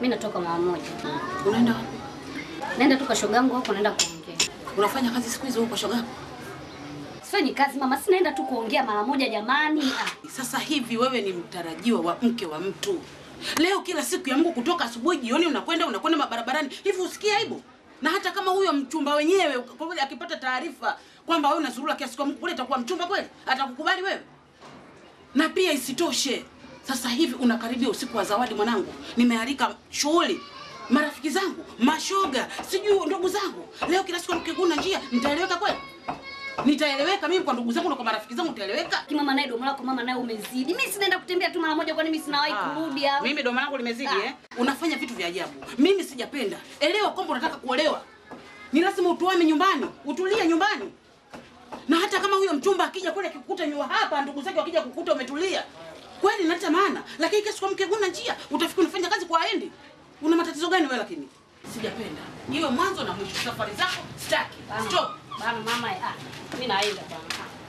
Mimi natoka mara moja. Unaenda wapi? Naenda tu kwa shoga yangu hapo naenda kuongea. Unafanya kazi siku hizo huko kwa shoga? Sifanyi kazi mama, si naenda tu kuongea mara moja jamani. Ah. Sasa hivi wewe ni mtarajiwa wa mke wa mtu. Leo kila siku ya Mungu kutoka asubuhi jioni unakwenda unakwenda mabarabarani. Hivi usikie aibu? Na hata kama huyo mchumba wenyewe kwa kweli akipata taarifa kwamba wewe unazurura kiasi kwa Mungu kule itakuwa mchumba kweli? Atakukubali wewe? Na pia isitoshe, sasa hivi unakaribia usiku wa zawadi mwanangu. Nimealika shughuli marafiki zangu, mashoga, sijui ndugu zangu. Leo kila siku nikiguna njia, nitaeleweka kweli? Nitaeleweka mimi kwa ndugu zangu na kwa marafiki zangu nitaeleweka? Mama naye domo lako mama naye umezidi. Mimi sinaenda kutembea tu mara moja kwani mimi sinawahi kurudi au. Mimi domo langu limezidi Ah. eh? Unafanya vitu vya ajabu. Mimi sijapenda. Elewa kwamba unataka kuolewa. Ni lazima utuame nyumbani, utulie nyumbani. Na hata kama huyo mchumba akija kule akikukuta nyua hapa, ndugu zake wakija kukuta umetulia. Kweli inaleta maana, lakini kesi kwa mke huna njia, utafikiri unafanya kazi kwa aendi. Una matatizo gani wewe lakini? Sijapenda. Iwe mwanzo na mwisho safari zako sitaki. Bana, Stop. Bana mama ah. Mimi naenda bana.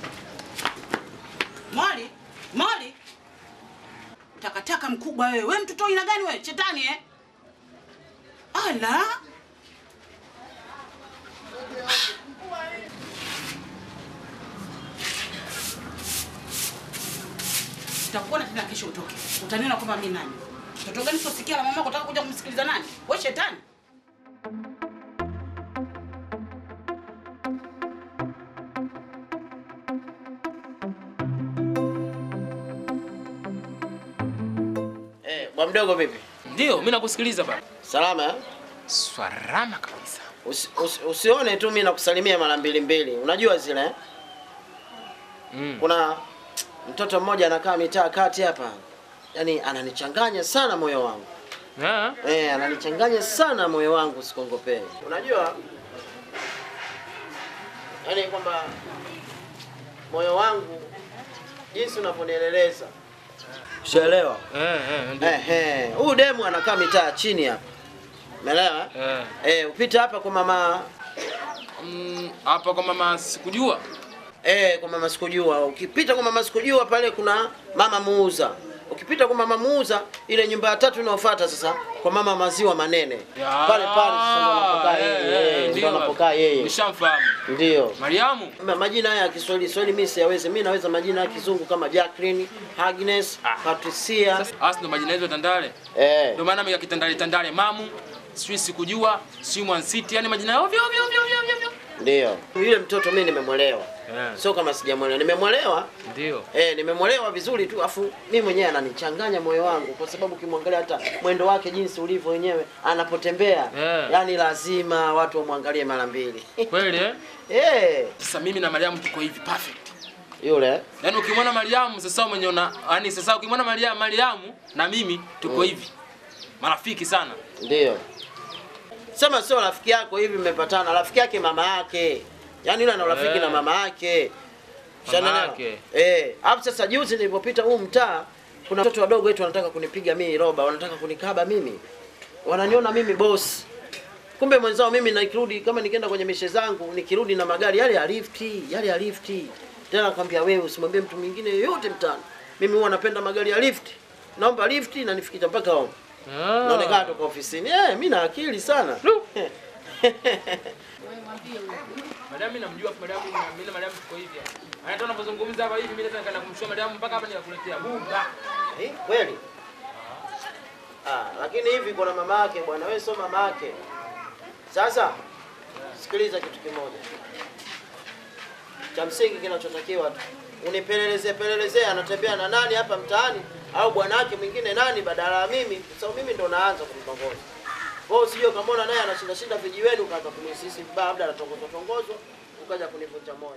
Mali, Mali. Takataka mkubwa wewe. Wewe mtoto aina gani wewe? Shetani eh? Ala. Utakuona tena kesho utoke. Utaniona kwamba mimi nani. Mtoto gani sosikia la mamako utaka kuja kumsikiliza nani? Wewe shetani. Eh, bwa mdogo vipi? Ndio, mimi nakusikiliza baba. Salama eh? Swarama kabisa. Usi, usi, usione tu mimi nakusalimia mara mbili mbili. Unajua zile eh? Mm. Kuna mtoto mmoja anakaa mitaa kati hapa. Yaani ananichanganya sana moyo wangu. Eh? Eh, ananichanganya sana moyo wangu sikongopee. Unajua? Yaani kwamba moyo wangu jinsi unavyonieleleza. Ushaelewa? Eh, eh, ndio. Eh, eh. Huyu demu anakaa mitaa chini hapa. Umeelewa? Eh. Eh, upita hapa kwa mama Mm, hapa kwa mama sikujua. eh, kwa mama sikujua. Ukipita kwa mama sikujua pale kuna mama muuza. Ukipita kwa mama muuza ile nyumba ya tatu inayofuata sasa kwa mama maziwa manene. Ya, Pale pale sasa ndo anapokaa eh, yeye. eh, Eh, ndio Ndio baba. anapokaa yeye. Nishamfahamu. Ndio. Mariamu. Ma- Majina haya ya Kiswahili Swahili mimi siyawezi. Mimi naweza majina ya kizungu kama Jacqueline, Agnes, Ah. Patricia. Sasa asi ndo majina yetu ya Tandale. Eh. Ndio maana mimi ya kitandale tandale mamu, sijui sikujua, sijui Mwan City, yani majina ovyo ovyo ovyo ovyo ovyo. Ndio. Yule mtoto mimi nimemwelewa. Eh. Sio kama sijamwelewa. Nimemwelewa. Ndio. Eh, nimemwelewa vizuri tu afu mimi mwenyewe ananichanganya moyo wangu kwa sababu ukimwangalia hata mwendo wake jinsi ulivyo wenyewe anapotembea Eh. yani lazima watu wamwangalie mara mbili. Kweli eh? eh, Sasa mimi na Mariamu tuko hivi perfect. yule Yaani ukimwona Mariamu sasa umenyona, yani sasa ukimwona Mariamu Mariamu na mimi tuko hivi. Marafiki sana. ndio. Sema sio rafiki yako hivi mmepatana, rafiki yake mama yake. Yaani yule ana urafiki Eh. na mama yake. Mama Shanaelewa? yake. Eh, hapo sasa juzi nilipopita huu mtaa kuna watoto wadogo wetu wanataka kunipiga mimi roba, wanataka kunikaba mimi. Wananiona mimi boss. Kumbe mwenzao mimi nikirudi kama nikienda kwenye mishe zangu nikirudi na magari yale ya lifti, yale ya lifti. Tena nakwambia wewe usimwambie mtu mwingine yoyote mtaani. Mimi huwa napenda magari ya lifti. Naomba lifti na nifikisha mpaka home. Naonekana toka ofisini. Eh, mimi na akili sana. Lu. Mariamu mimi namjua Mariamu na mimi na Mariamu tuko hivi. Hata unapozungumza hapa hivi mimi naweza nikaenda kumshua Mariamu mpaka hapa nikakuletea bunga. Eh, kweli? Ah, lakini hivi kuna mama yake bwana, wewe sio mama yake. Sasa sikiliza kitu kimoja. Cha msingi kinachotakiwa tu unipeleleze pelelezee anatembea na nani hapa mtaani au bwana wake mwingine nani badala ya mimi, kwa sababu mimi ndo naanza kumtongoza. Kwa hiyo usije ukamwona naye anashinda shinda vijiweni ukaanza kunisisi vibaya, labda anatongozwa tongozwa ukaja kunivunja moyo.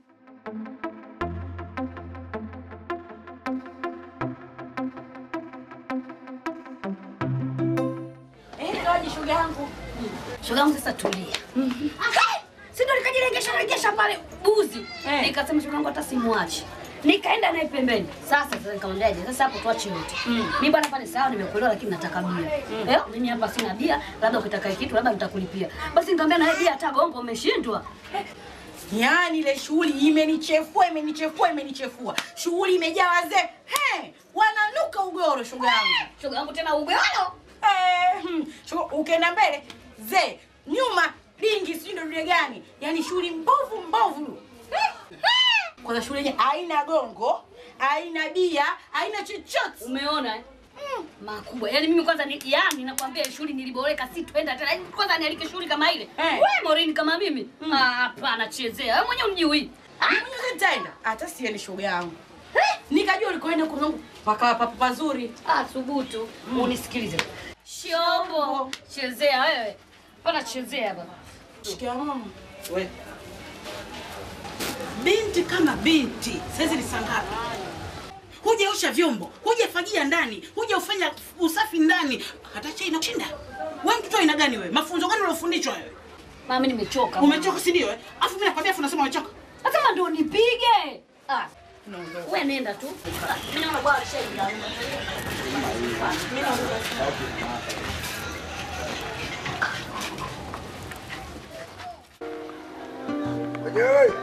Eh, ngoja shoga yangu. Shoga yangu sasa tulia. Hey! Si ndo nikajilengesha lengesha pale buzi. Nikasema shoga yangu hata simwachi. Nikaenda naye pembeni. Sasa sasa nikamwambiaje? Sasa hapo tuache yote. Mimi bwana pale sawa nimekuelewa lakini nataka bia. Eh, mimi hapa sina bia, labda ukitaka kitu labda nitakulipia. Basi nikamwambia na bia hata gongo umeshindwa. Yaani ile shughuli imenichefua, imenichefua, imenichefua. Shughuli imejaa wazee. He, wananuka ugoro shoga yangu. Shoga yangu tena ugoro. Eh, hmm, shoga, ukienda mbele ze nyuma dingi sijui ndo dunia gani yaani shule mbovu mbovu kwanza shule yenye haina gongo haina bia haina chochote Umeona eh? makubwa yaani mimi kwanza ni, yani nakwambia shule niliboreka si twenda tena Yaani kwanza nialike shule kama ile Eh. we morini kama mimi Ah, hapana chezea wewe mwenyewe unijui mwenyewe nitaenda hata sieni shoga yangu nikajua ulikoenda kuzungu pakawa papo pazuri ah thubutu unisikilize shobo chezea wewe pana chezea baba shikia mama We, Binti kama binti, saizi ni saa ngapi? Hujaosha vyombo, hujafagia ndani, hujaufanya usafi ndani, hata chai inashinda. Wewe mtoto aina gani wewe? Mafunzo gani uliofundishwa wewe? mama mimi nimechoka Umechoka si ndio? eh? Alafu mimi nakwambia afu unasema umechoka. Nasema ndio nipige. Ah. Wewe nenda tu. Ah, Mimi naona bwana shaida. Wenyewe.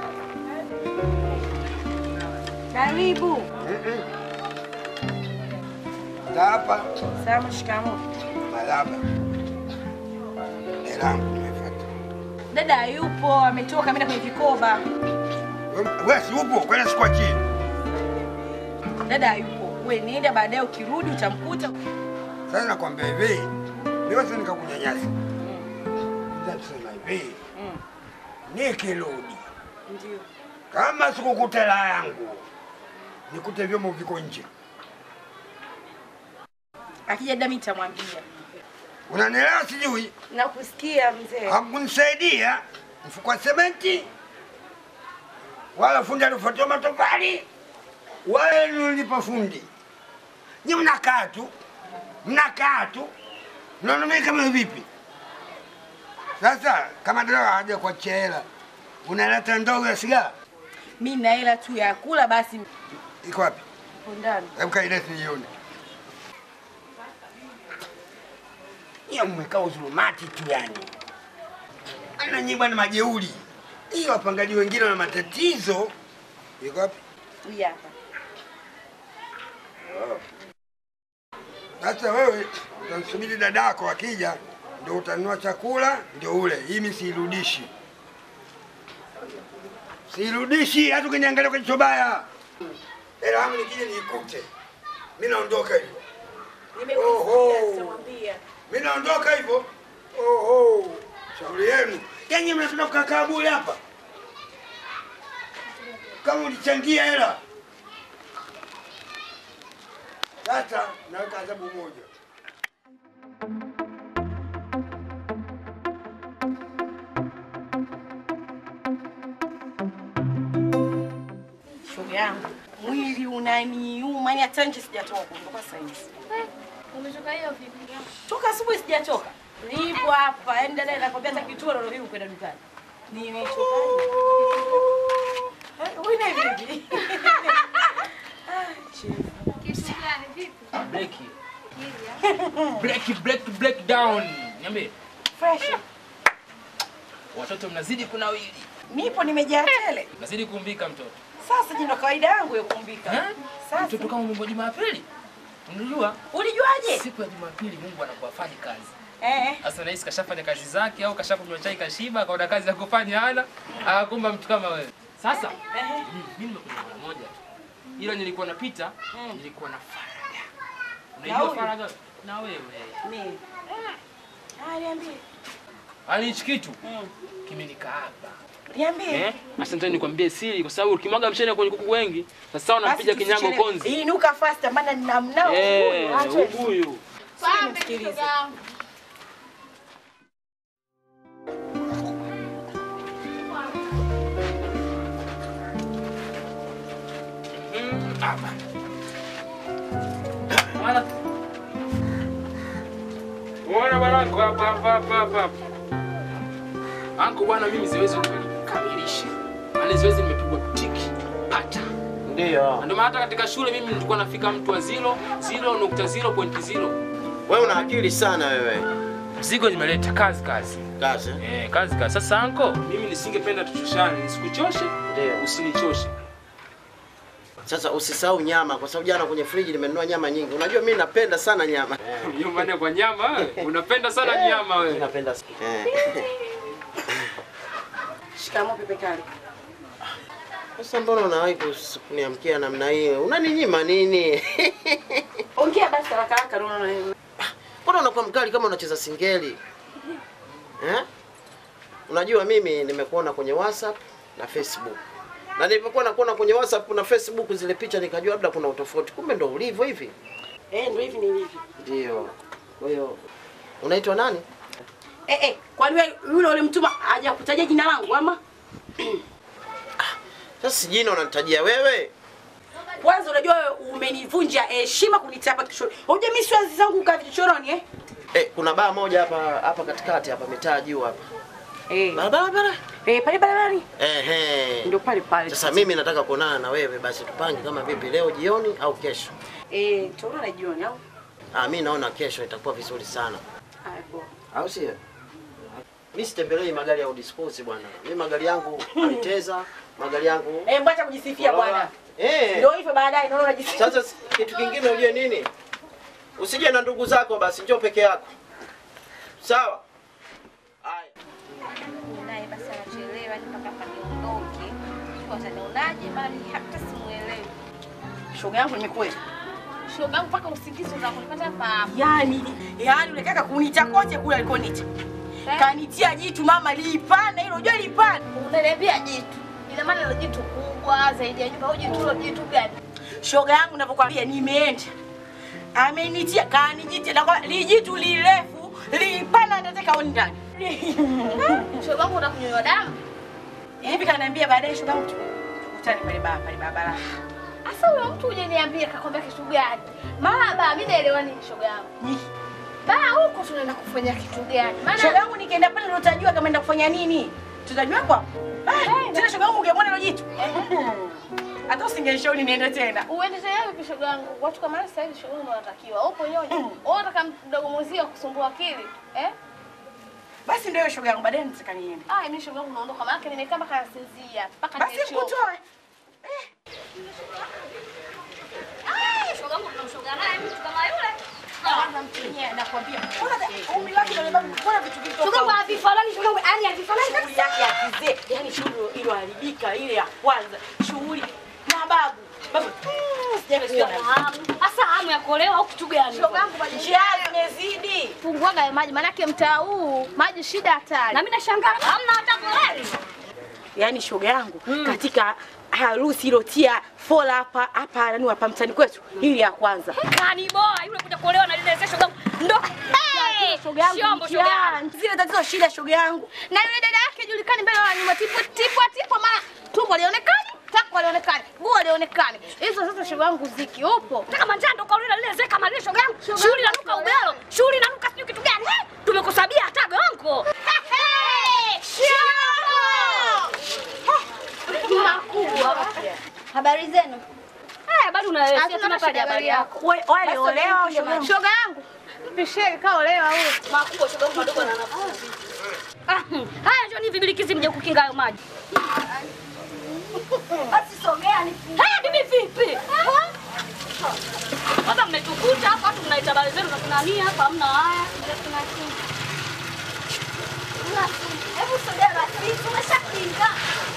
karibu Za hapa salama shikamo malaba. Elangu nimefuata. dada yupo ametoka ameenda kwenye vikoba Wewe si upo kwenda sikuwa chini. dada yupo we nenda baadaye ukirudi utamkuta Sasa nakwambia hivi. Leo sasa nikakunyanyasa. Nitasema hivi. Nikirudi ndio kama sikukuta hela yangu nikute vyombo viko nje. akija dada mimi nitamwambia Unanielewa sijui? nakusikia mzee Hakunisaidia mfuko wa sementi wala fundi alifuatia matofali wala nilipa fundi. Ni mnakaa tu mnakaa tu mnaona mimi kama vipi? Sasa kama dereva haja kuachia hela unaleta ndogo ya sigara mi na hela tu ya kula basi iko wapi? uko ndani Hebu kaileti nione. Niyo mmekaa uzulumati tu yani. Ana nyinyi bwana majeuri. Hiyo wapangaji wengine wana matatizo. Iko wapi? hii hapa Sasa wewe utamsubiri dadako akija ndio utanunua chakula ndio ule. Hii mimi siirudishi. Siirudishi hata ukiniangalia kwa jicho baya. Hela yangu nikija niikute. Mimi naondoka hivyo. Oho. nitamwambia Mimi naondoka hivyo. Oho. Shauri yenu. Yaani mnataka kukaa bure hapa. Kama ulichangia hela. Sasa naweka adhabu moja. shoga yangu mwili unaniuma yani hata nje sijatoka kutoka saizi Umetoka hiyo vipi? toka asubuhi sijatoka nipo hapa yani dada nakwambia hata kituo ndio hivi kwenda dukani nimechoka Wina vipi? Kitu gani vipi? Break. Break, break, break down. Niambie. Fresh. Watoto mnazidi kunawili. Nipo nimejaa tele. Mnazidi kuumbika mtoto. Sasa jino kawaida yangu ya kumbika. Eh? Sasa Mtoto kama Mungu wa Jumapili. Unajua? ulijuaje? Siku ya Jumapili Mungu anakuwa afanye kazi. Eh. Sasa nahisi kashafanya kazi zake au kashakunywa chai kashiba, akaona kazi ya kufanya hana, akakumba mtu kama wewe. Sasa Eh. mm, mimi nimekuja mara moja tu. Ila nilikuwa napita, nilikuwa na faraga. Na Unajua huyu? faraga? Na wewe. Nini? Ah, niambie. Yaani hichi kitu Mm. kimenikaaba. Niambie. Eh? Asante nikwambie siri kwa sababu ukimwaga mchele kwenye kuku wengi, sasa unampiga Basi kinyago tusichelewe. konzi. Inuka faster maana nina mnao Eh, huyu. Acha ubuyu. Pambe nimsikilize. shoga yangu. Mm, hapa. Bwana. Bwana bwana kwa hapa hapa hapa hapa. Anko bwana mimi siwezi kukamilisha. Yaani siwezi nimepigwa tiki. Pata. Ndio. Na Ndio maana hata katika shule mimi nilikuwa nafika mtu wa 0 0.0.0. Wewe una akili sana wewe. Mzigo nimeleta kazi kazi. Kazi. Eh, kazi kazi. Sasa anko, mimi nisingependa tuchoshane, nisikuchoshe, Ndio. usinichoshe. Sasa usisahau nyama, kwa sababu jana kwenye friji nimenunua nyama nyingi. Unajua mimi napenda sana nyama. Nyumbani kwa nyama wewe. Unapenda sana nyama Mimi wewe. napenda sana. Eh. Shikamoo Pepe Kale. Sasa mbona unawahi kus- kuniamkia namna hiyo? Unaninyima nini? Ongea basi haraka haraka roho. Mbona unakuwa mkali kama unacheza singeli? Eh? Unajua mimi nimekuona kwenye WhatsApp na Facebook. Na nilipokuwa nakuona kwenye WhatsApp na Facebook zile picha nikajua labda kuna utofauti. Kumbe ndo ulivyo hivi. Eh, ndio hivi nilivyo. Ndio. Kwa hiyo unaitwa nani? Eh eh, kwani wewe yule ulimtuma hajakutajia jina langu ama? Sasa si jina unanitajia wewe? Kwanza unajua wewe umenivunja heshima kunitapa kichoroni. Unajua mimi siwezi zangu kaa kichoroni eh? Eh, kuna baa moja hapa hapa katikati hapa mitaa juu hapa. Eh. Barabara bara. Eh, pale barabarani. Ehe. Ndio pale pale. Sasa mimi nataka kuonana na wewe basi tupange kama vipi leo jioni au kesho. eh, tunaona jioni au? Ah, mimi naona kesho itakuwa vizuri sana. Haya poa. Au sio? Mimi sitembelei magari ya udispose bwana. Mimi magari yangu Alteza, magari yangu Eh, mbona kujisifia bwana? Eh. Ndio hivyo baadaye naona unajisifia. Sasa kitu kingine ujue nini? Usije na ndugu zako basi, njoo peke yako. Sawa? Haya. naye basi anachelewa ni mpaka hapa niondoke. Sijui watanionaje, maana mimi hata simuelewi. Shoga yangu nimekuwa. Shoga yangu mpaka usingizi unataka kunipata hapa hapa. Yaani, yaani ule kaka kuniita kote kule alikoniita. Kanitia jitu mama lipanda hilo, unajua lipanda. Unaniambia jitu. Ina maana hilo jitu kubwa zaidi ya nyumba au jitu hilo jitu gani? Shoga yangu ninavyokuambia nimeenda. Amenitia kanijitia na kwa lijitu lirefu lipanda nataka oni ndani. Shoga yangu unakunywa damu? Hivi kaniambia baadaye shoga yangu tukutane pale baba pale barabara. Asa huyo mtu hujaniambia kakwambia kitu gani? Mara ba mimi naelewa nini shoga yangu. Ba huko tunaenda kufanya kitu gani? Maana Shoga yangu nikienda pale ndo utajua kama enda kufanya nini. Tutajua kwa. Ah, Tena shoga yangu ungemwona hilo jitu. Hata usingenishauri niende tena. uende tena vipi shoga yangu? Watu kama sasa hivi shoga yangu wanatakiwa. Upo nyonyi. Wewe unataka mdogo mwenzio kusumbua akili? Eh? Basi ndio hiyo shoga yangu baadaye nitaka niende. Ah, mimi shoga yangu naondoka maana yake nimekaa mpaka nasinzia. Mpaka Basi nimechoka. nikutoe. Ah, shoga yangu tunamshoga naye mtu kama yule. Kwanza mtenye nakwambia. Mbona umri wake ndio mbona mbona vitu vitu. Shoga yangu havifanani, shoga yangu yani havifanani kabisa. shughuli yake ya kizee, yani shughuli iliyoharibika ile ya kwanza, shughuli na babu babu, mm, sijaenda siku ya Hamu. Hasa hamu ya kuolewa au kitu gani? Shoga yangu bado njia zimezidi. funguaga ya maji maana yake mtaa huu maji shida hatari. Na mimi nashangaa hamna hata koleni. Yani shoga yangu katika harusi ilotia fola hapa hapa nani hapa mtani kwetu, hili ya kwanza Kani boa yule kuja kuolewa na lile shoga yangu. Ndo hey! shoga yangu Shombo shoga yangu. mkiani. zile tatizo shida shoga yangu Na yule dada yake julikani mbele wa nyuma tipo tipo tipo mara tumbo lionekani, tako lionekani, guo lionekani. Hizo sasa shoga yangu ziki upo. Kama njando kaolewa lile zee kama lile shoga yangu. Shughuli inanuka ugalo. Shughuli inanuka sijui kitu gani. Eh, Tumekusabia hata gongo. Makubwa. Habari zenu? Eh, bado unaelezea Hatuna tuna shida pale habari yako. We- wale olewa shoga yangu Shoga yangu. Pisheli kaolewa huyo. Makubwa shoga yangu madogo na nafasi. Ah, hmm. haya njoo ni vibilikizi mje kukinga hayo maji. Basi sogea ni Haya bibi vipi? Sasa mmetukuta hapa watu mnaita habari zenu na kunania hapa hamna haya. Hebu sogea basi, tumeshakinga.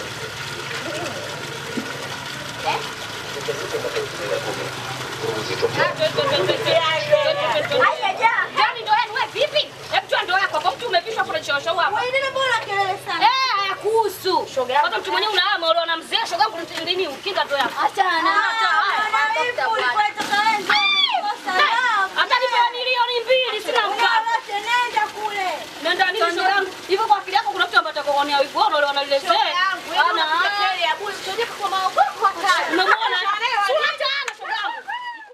Haya ja. Jani ndo yenu wewe vipi? Hebu toa ndoo yako kwa mtu umepishwa kuna choosho hapa. Wewe nini mbona kelele sana? Eh, hayakuhusu. Shoga yangu. Hata mtu mwenyewe unaama ule na mzee shoga yangu nini ukinga ndoo yako. Achana na Acha, haya. na hivi ulikuwa toka wenzo. Hata nipewa milioni mbili sina mkao. Wote nenda kule. Nenda nini shoga yangu? Hivyo kwa akili yako kuna mtu ambaye atakuonea wivu wao wale wanaliletea. Ana. Umemwona? Si unataana shoga yangu.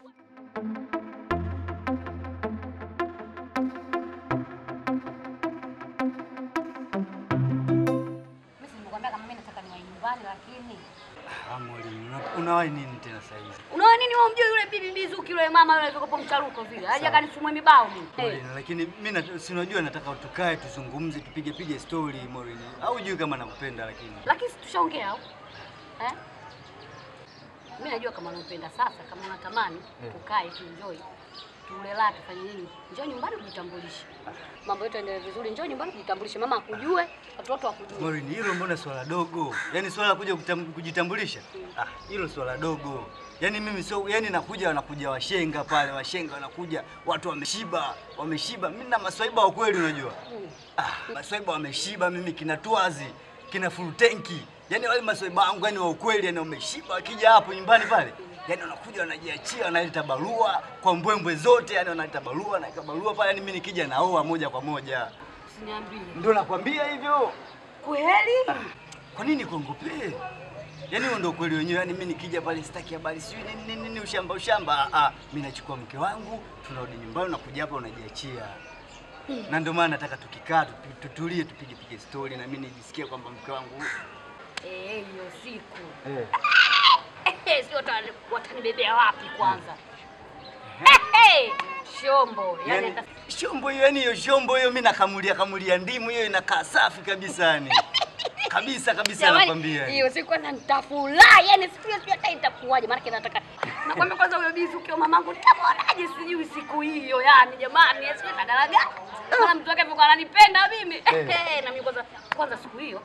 Mimi si nimekwambia kama mimi nataka niwahi nyumbani lakini Ah, mwalimu, una- unawahi nini tena saa hizi? Unaona nini wewe mjui yule bibi Mizuki yule mama yule alitoka mcharuko vile. Haja kanifumwe mibao mimi. Eh. Maureen, lakini mimi nat- si unajua nataka tukae tuzungumze tupige pige story Maureen. Au hujui kama nakupenda lakini. Lakini si tushaongea au? Eh? Mimi najua kama unampenda sasa, kama unatamani Eh. tukae tu enjoy. Tule la tufanye nini? Njoo nyumbani ujitambulishe. Mambo yetu yaendelee vizuri. Njoo nyumbani ujitambulishe. Mama akujue, watoto wakujue. Maureen, hilo mbona swala dogo? Yaani swala la kuja kutam- kujitambulisha? Ah, hilo swala dogo. Yaani mimi sio, yaani nakuja wanakuja washenga pale, washenga wanakuja, watu wameshiba, wameshiba. Mimi na maswaiba wa kweli unajua. Ah, maswaiba wameshiba, mimi kina Twazi, kina full tanki. Yaani wale maswaiba wangu yani wa ukweli, yani wameshiba, wakija hapo nyumbani pale. Yaani wanakuja wanajiachia, wanaleta barua kwa mbwembwe zote, yani wanaleta barua, wanaweka barua pale, yani mimi nikija naoa moja kwa moja. Usiniambie. Ndio nakwambia hivyo. Kweli? Kwa nini kuongopee? Yaani huo ndio kweli wenyewe. Yaani mimi nikija pale sitaki habari sijui nini nini nini ushamba ushamba. Ah, ah, mimi nachukua mke wangu, tunarudi nyumbani na kuja hapa unajiachia. Na ndio maana nataka tukikaa tupi- tutulie tupige pige story na mimi nijisikie kwamba mke wangu Eh, hiyo siku. eh Eh, sio watani- watanibebea wapi kwanza? Eh, eh, Shombo. Yaani Yaani shombo hiyo yani hiyo shombo hiyo mimi nakamulia kamulia ndimu hiyo inakaa safi kabisa yani. kabisa kabisa Jamani, nakwambia. yani. hiyo siku kwanza nitafurahi, yani siku hiyo sijui hata itakuwaje, maana nataka nakwambia kwanza huyo bizi ukiwa mamangu nitamwonaje sijui siku hiyo, yani jamani, sio nadalaga maana mtu wake alikuwa ananipenda mimi Eh. na mimi kwanza kwanza siku hiyo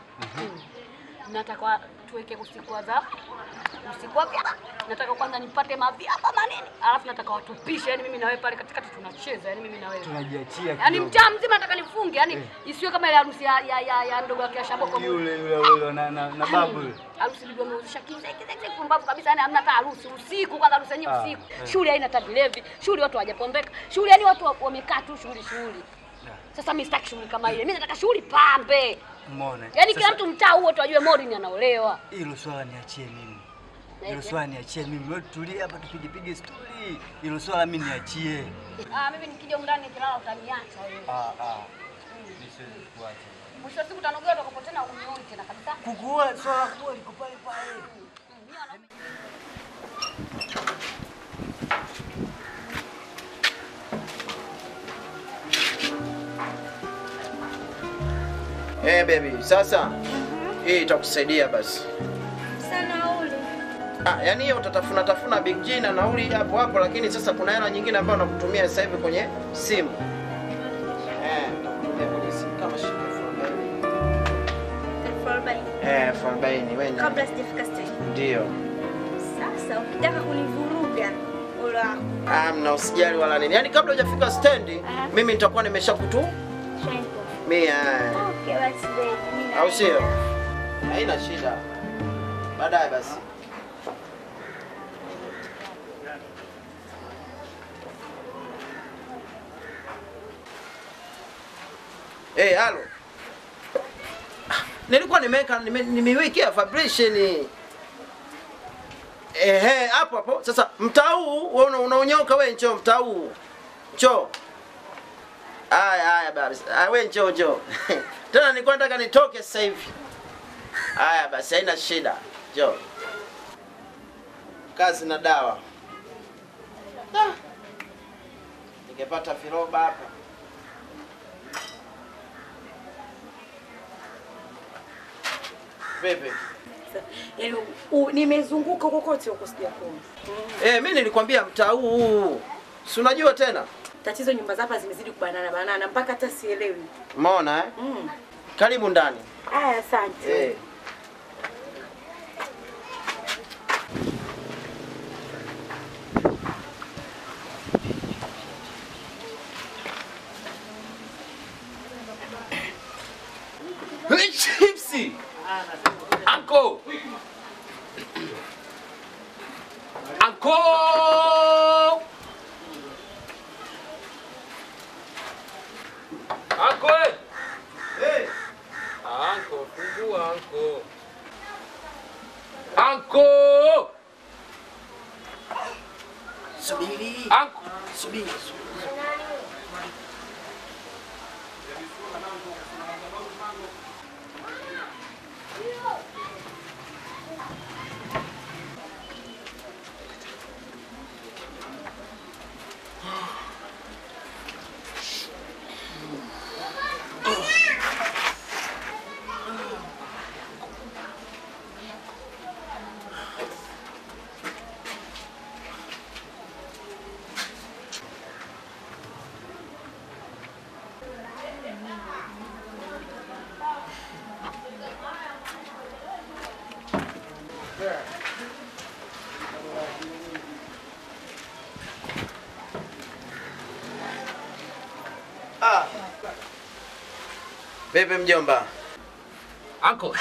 nataka tuweke usiku wa za usiku wa vyama, nataka kwanza nipate mavyama manene, alafu nataka watupishe, yani mimi na wewe pale katikati tunacheza, yani mimi na wewe Tunajiachia Yaani kidogo. mtaa mzima nataka nifunge, yani isiwe kama ile harusi ya, ya, ya, ya ndogo yake ya Shaboko. Yule yule yule na na, na babu yule. Harusi ndio ameuzisha kize kize kize pumbavu kabisa, yani hamna hata harusi usiku, kwanza harusi yenyewe Ah, usiku. eh. Shule haina hata vilevi, shule watu hawajapombeka, shule yani watu wa- wamekaa tu shughuli shughuli. Sasa mimi sitaki shughuli kama ile, mimi nataka shughuli pambe, Umeona? yani kila Sasa- mtu mtaa huo tu ajue Maureen anaolewa. Hilo swala niachie mimi. Hilo Eti? swala niachie mimi. Wewe tulie hapa tupige pige story. Hilo swala mimi niachie. Ah, mimi nikija huko ndani nikilala utaniacha wewe. Ah ah. Mimi siwezi kuacha. Mwisho wa siku utanogea utakapo tena unioni tena kabisa. Kukua swala kubwa liko pale pale. Eh, baby, sasa hii itakusaidia basi. Sana ule. Ah, yani hiyo utatafuna tafuna Big G na nauli hapo hapo, lakini sasa kuna hela nyingine ambayo nakutumia sasa hivi kwenye simu. Eh, nakutumia kwenye simu kama shilingi elfu arobaini. Elfu arobaini. Eh, elfu arobaini wewe. Kabla sijafika stage. Ndio. Sasa ukitaka kunivuruga ule wako. Ah, mna usijali wala nini. Yaani kabla hujafika stendi, mimi nitakuwa nimeshakutu Shenko. mia. Okay, basi baby. mimi Au sio? naenda. Haina shida. Baadaye basi. Eh, hey, halo. Ah, Nilikuwa nimeweka nime- nimeiwekea vibration. Ehe, hapo hapo. Sasa mtaa huu wewe una- unaonyoka wewe njoo mtaa huu. Njoo. Haya haya basi. Ah, wewe njoo njoo. Tena nilikuwa nataka nitoke sasa hivi. Haya basi, haina shida. Njoo. Kazi na dawa. Ah. Ningepata viroba hapa. Vipi? Yaani u- nimezunguka kokote huko sijakuona. Eh, mimi nilikwambia mtaa huu. Si unajua tena? Tatizo nyumba za hapa zimezidi kubanana banana mpaka hata sielewi. Umeona eh? Mm. Karibu ndani. Aya, asante. Eh. Chipsi. Anko. Anko. Anko. eh. Hey. Anko, fungua anko. Anko. Subiri. Anko. Subiri. Vipi mjomba? Anko.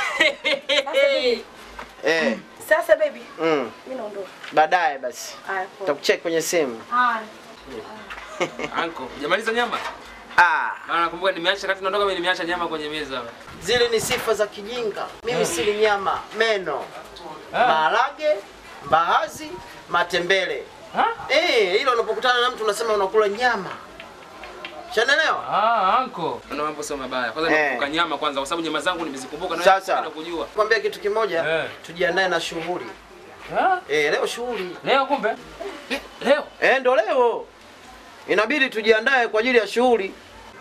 Eh. Sasa baby, Mm. mimi naondoka. Baadaye basi. Haya, poa. Takucheck kwenye simu. Haya. Anko, hujamaliza nyama? Ah, Maana nakumbuka nimeacha kati naondoka mimi nimeacha nyama kwenye meza hapa. zile ni sifa za kijinga. Mimi sili nyama, meno, Ah. maharage, mbaazi, matembele. Ha? Eh, hilo unapokutana na mtu unasema unakula nyama. Shanaelewa? Ah, anko. Ndio mambo sio mabaya. Kwanza Eh. nimekumbuka nyama kwanza kwa sababu nyama zangu nimezikumbuka na Sasa. napenda kujua. Kwambia kitu kimoja, Eh. tujiandae na shughuli. Ah? Eh, leo shughuli. Leo kumbe? Eh, Leo. Eh, ndo leo. Inabidi tujiandae kwa ajili ya shughuli.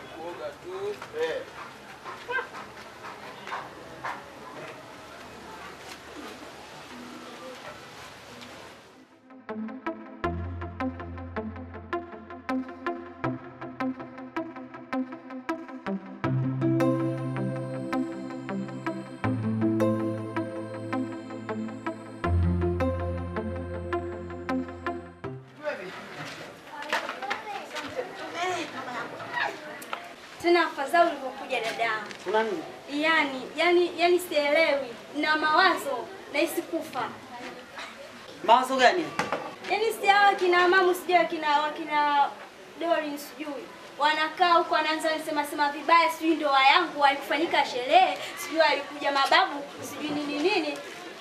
Tena afadhali ulivyokuja dadangu. Kuna nini? Yaani, yani, yani sielewi na mawazo nahisi kufa. Mawazo gani? Yaani si hawa kina mamu sijui wakina wakina Dorin sijui wanakaa huko wanaanza nisema sema vibaya, sijui ndoa yangu haikufanyika sherehe, sijui alikuja mababu, sijui nini nini.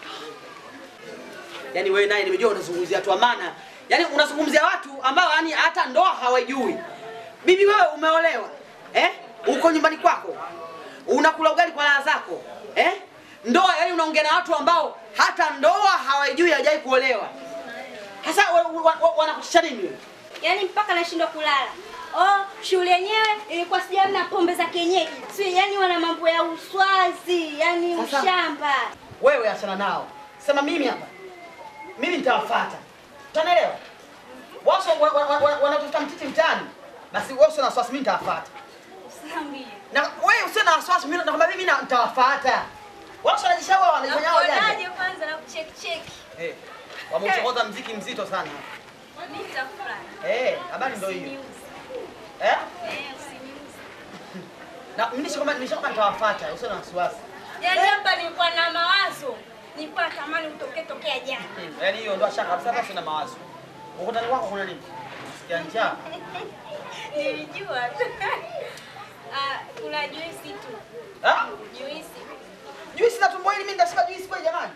Yaani wewe naye nimejua unazungumzia watu wa maana. Yaani unazungumzia watu ambao yani hata ndoa hawajui. Bibi wewe umeolewa. Eh? Uko nyumbani kwako. Unakula ugali kwa raha zako. Eh? Ndoa yani unaongea na watu ambao hata ndoa hawajui hajai kuolewa. Sasa wa- wa- wa- wanakutisha nini wewe? Yaani mpaka nashindwa kulala. Oh, shule yenyewe ilikuwa sijui hamna pombe za kienyeji. Si yani wana mambo ya uswazi, yani Sasa- ushamba. Wewe achana nao. Sema mimi hapa. Mimi nitawafuata. Utanielewa? Wao wa- wa- wa- wa- wanatafuta mtiti mtaani. Basi wewe usio na wasiwasi mimi nitawafuata. Usiambie. Na wewe usio na wasiwasi mimi nakwambia mimi na- nitawafuata. Wao wanajishawa wanafanya wao Nakuonaje jana. kwanza na kucheki cheki. Eh. Wameuchokoza mziki mzito sana. Mimi nitafurahi. Eh, habari ndio hiyo. Eh? Eh, usiniuze. Na mimi nishakwambia nimeshakwambia nitawafuata, usio na wasiwasi. Yaani hapa nilikuwa na mawazo. Nilikuwa natamani utoke tokea jana. Yaani hiyo ndio shaka kabisa basi na mawazo. Ukutani wako kuna nini? Sikia njaa. Nilijua tu. Ah, kuna juisi tu. Ah? Juisi. Juisi na tumbo hili mimi ndasema juisi kwa jamani.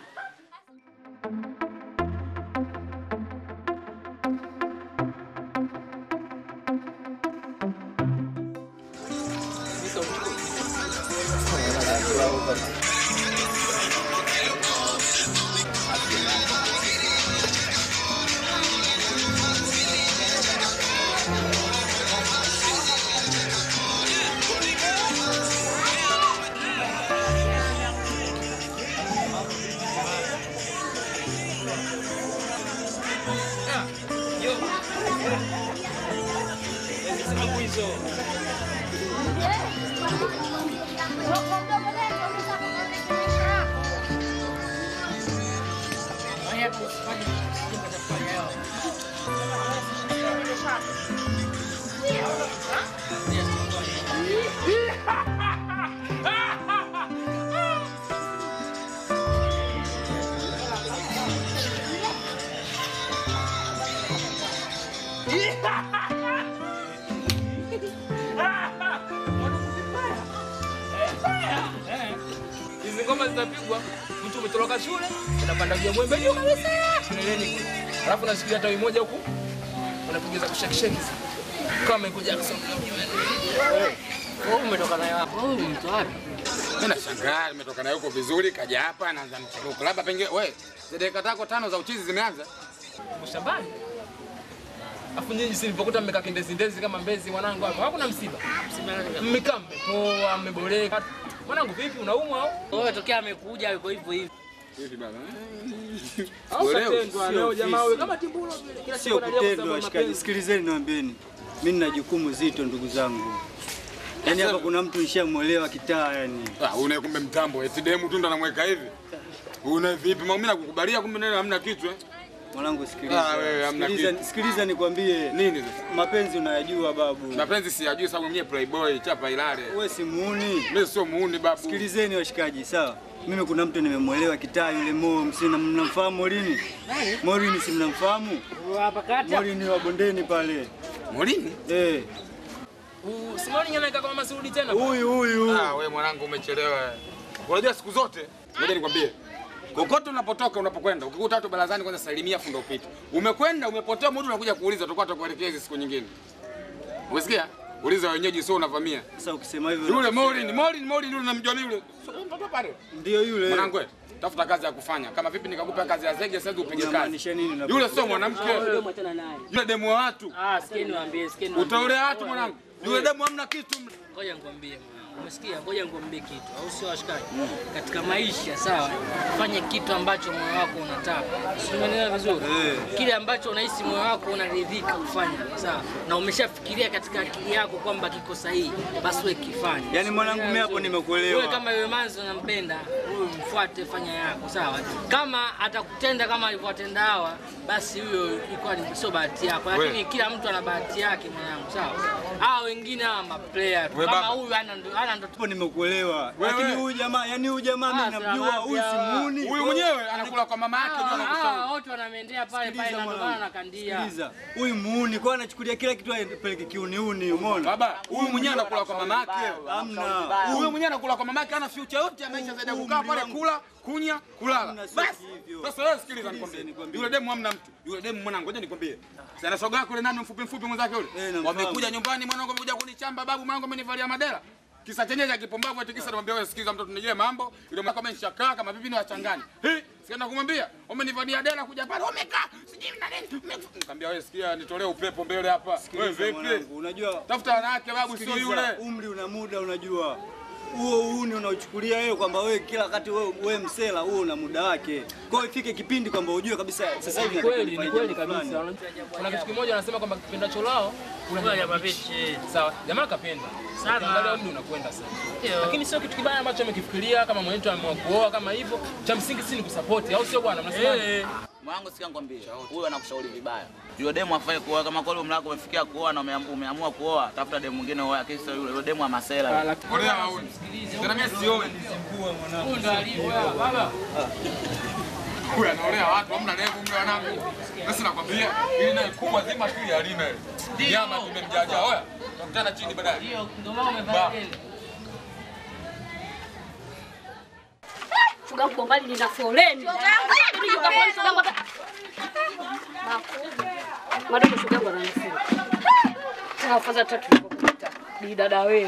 Hizi ngoma zinapigwa, mtu umetoroka shule, unapanda juu ya mwembe juu kabisa, kileleni kule. Alafu unashikilia tawi moja huku, unapiga za kushake shake hizi. Kama Michael Jackson. Wewe umetoka nayo hapo. Wewe mtu wapi? Mimi nashangaa nimetoka naye huko vizuri, kaja hapa anaanza mcheruko. Labda pengine we, zile dakika zako tano za uchizi zimeanza. Shambani. Afu nyinyi si nilipokuta mmekaa kindezi ndezi kama mbezi mwanangu hapo. Hakuna msiba. Mmekaa mmepoa, mmeboreka. Mwanangu vipi unaumwa au? Wewe tokea amekuja yuko hivyo hivyo. Hivi baba. Au Uelewe, katendwa sio leo jamaa ofisi. wewe kama timbulo vile. Kila siku Sio analia kwa sababu kutendwa ya washikaji, mapenzi. sikilizeni niwaambieni, mimi nina jukumu zito ndugu zangu. Yaani hapa kuna mtu nishamwelewa kitaa yani. Ah, una kumbe mtambo, eti demu tu ndo anamweka hivi. Una vipi? Mimi nakukubalia kumbe neno hamna kichwa. Mwanangu sikiliza. Ah, wewe, hamna sikiliza, kitu. sikiliza nikwambie. Nini sasa? Mapenzi unayajua babu. Mapenzi siyajui sababu mwenyewe playboy chapa ilale. Wewe si muuni. Mimi sio muuni babu. Sikilizeni washikaji, sawa? Mimi kuna mtu nimemwelewa kitaa yule Mo, msina mnamfahamu Morini? Morini si mnamfahamu? Hapa kati. Morini wa bondeni pale. Morini? Eh. Uh, Simoni nyanaika kama Masudi tena. Huyu huyu. Ah, wewe mwanangu umechelewa. Unajua siku zote, ngoja nikwambie. Kokote unapotoka unapokwenda, ukikuta watu barazani kwanza salimia fundo upite. Umekwenda umepotea muda unakuja kuuliza tutakuwa tutakuelekea hizi siku nyingine. Umesikia? Uliza wenyeji sio unavamia. Sasa ukisema hivyo Yule Morin, Morin, Morin yule unamjua mimi yule. Sio mtoto pale. ndio yule. Mwanangu wewe, tafuta kazi ya kufanya. Kama vipi nikakupa kazi ya zege sasa upige kazi. Unamaanisha nini? na- Yule sio mwanamke. Tena naye. Yule demu wa watu. Ah, sikia niwaambie, sikia niwaambie. Utaolea watu mwanangu. Yule demu hamna kitu. Ngoja nikwambie mwanangu. Umesikia? Ngoja nikwambie kitu. Au sio washikaji? Katika maisha sawa, fanye kitu ambacho moyo wako unataka. Si umeelewa vizuri? Kile ambacho unahisi moyo wako unaridhika kufanya, sawa? Na umeshafikiria katika akili yako kwamba kiko sahihi, basi wewe kifanye. Yaani mwanangu mimi hapo nimekuelewa. Wewe kama yule manzi unampenda, huyo mfuate, fanya yako, sawa? Kama atakutenda kama alivyowatenda hawa, basi huyo ilikuwa ni sio bahati yako, lakini Wewe. kila mtu ana bahati yake mwanangu, sawa? Hawa wengine hawa maplayer tu. Wewe Kama baba. huyu ana ndo ana ndo Hapo nimekuelewa. Wewe. Lakini huyu jamaa, yani huyu jamaa mimi Ah, namjua, huyu si sawa. muuni. Huyu mwenyewe anakula kwa mama yake ndio Hawa anakushauri. wote wanamendea pale pale Sikiliza na ndo maana mwanangu. nakandia. Sikiliza. Huyu muuni kwa anachukulia kila kitu apeleke kiuniuni, umeona? Baba, huyu mwenyewe anakula kwa mama yake. Hamna. Huyu mwenyewe anakula kwa mama yake, hana future yote ya maisha zaidi ya kukaa pale kula, kunya, kulala. Basi. Sasa wewe sikiliza nikwambie. Yule demu hamna mtu. Yule demu mwanangu, ngoja nikwambie. Sana shoga yako yule nani mfupi mfupi mwenzake yule. namfahamu. Wamekuja nyumbani mwanangu amekuja kunichamba babu mwanangu amenivalia madera. Kisa chenye cha kipumbavu ati kisa namwambia wewe sikiliza mtoto nijie mambo. Yule mwanangu ameshakaa kama bibi ni wachangani. Eh, sikaenda kumwambia umenivalia dera kuja pale umekaa. Sijui na nini. ume- Nikamwambia wewe sikia nitolee upepo mbele hapa. Wewe Sikiliza vipi? mwanangu, unajua Tafuta wanawake babu sio Sikiliza, yule. Umri una muda, unajua huo uni unaochukulia wewe kwamba wewe kila wakati wewe, wewe msela, huo una muda wake. Kwa hiyo ifike kipindi kwamba ujue kabisa sasa hivi Ni nataka kweli, ni nifanye kweli jambo kabisa. fulani. Kuna kitu kimoja wanasema kwamba kipenda cholao Kuna nyama bichi. Sawa, jamaa kapenda. Sana. Ukiangalia umri unakwenda sana. Ndio. Lakini sio kitu kibaya ambacho amekifikiria kama mwenyewe ameamua kuoa kama hivyo. Cha msingi si ni kusupport au sio bwana? Mnasema? Eh. Mwanangu sikia nikwambie, huyu anakushauri vibaya. Yule demu afai kuoa, kama kweli umri wako umefikia kuoa na umeam- umeamua kuoa, tafuta demu mwingine uoe, kisa yule yule demu wa masela. Olea hauni. Tena mimi sioi. Huyu ndo alivyo baba. Huyu anaolea watu, hamna lengo mle wanangu. Sasa nakwambia, ili naye kubwa zima tu ile alime. Nyama tumemjaja. Oya, tukutana chini baadaye. Ndio, ndio maana Ba. umevaa deni. Shoga yangu bombali nina foleni. Ndio kwa foleni shoga yangu hata Madogo shoga yangu ananifunga. Tena faza tatu nilipopita. Bi dada wewe.